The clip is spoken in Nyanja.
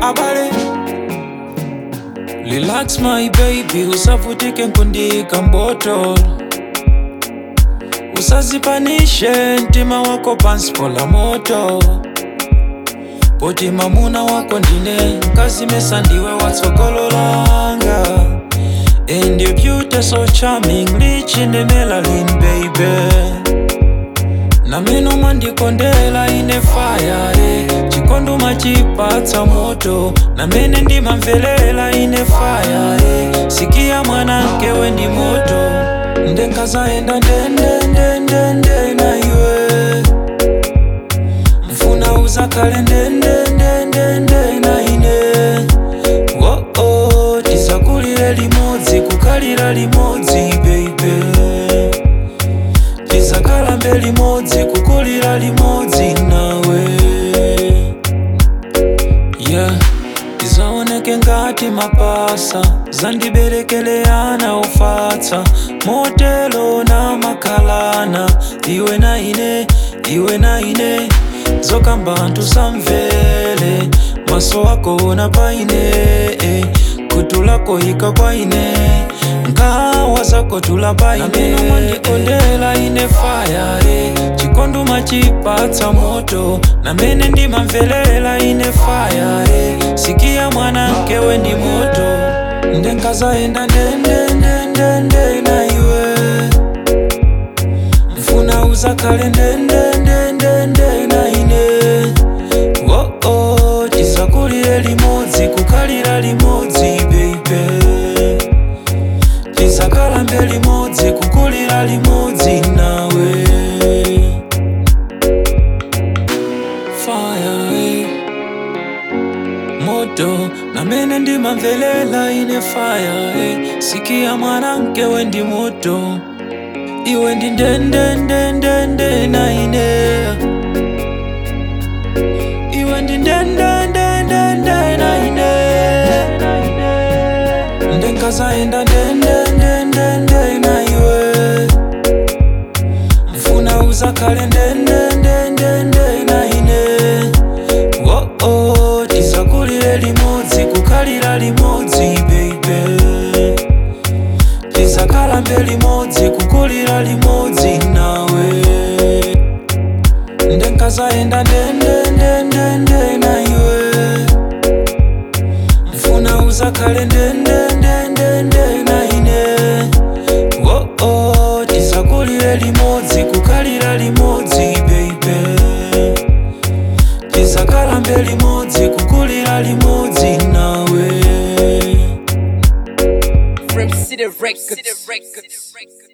abale relax my baby usavutike nkundika mboto usazipanishe mtima wako pansi pola moto poti mamuna wako ndine kazimesa ndiwe watsogololanga and your beauty so charming rich in the melanin baby na meno mwandikondela ine fire eh. chikondo machipatsa moto na mene ndimamvelela ine fire eh. sikia mwanamke we ndi moto ndenkazaenda ndendendendende na iwe mfuna uzakale ndendendendende na ine oh -oh, tisakulire limodzi kukalira limodzi baby tizakalambe limodzi kukulira limodzi nawe yeah tizaoneke ngati mapasa zandiberekeleana ufatsa motelo na makalana iwe na ine iwe na ine zokamba anthu samvele maso ako ona paine eh. kutu lako ika kwaine nkawa zako tula paine meno mwandikondela ine faya eh. chikondo machipatsa moto na mene ndimamvelela ine faya eh. sikia mwanamke we ndi moto ndenkazaenda ndendendendende na iwe mfuna uzakale ndendendendende na ine oh -oh, tisakulire limodzi kukalira limodzi baby tizakalambe limodzi kukulira limodzi nawe fire eh. moto na mene ndimamvelela ine fire eh. sikia mwanamke we ndi moto iwe ndi ndendendendende na ine iwe ndi ndendendendende na ine ndenkazaenda ndendendendende na iwe mfuna uzakale ndendendendende na ine oh -oh, tisakulire limodzi kukalira limodzi baby tizakalambe limodzi kukulira limodzi nawe ndenkazaenda ndendendendende na iwe mfuna uzakale ndendendendende na ine oh -oh, tisakulire limodzi kukalira limodzi baby tizakalambe limodzi kukulira limodzi nawe From City Records.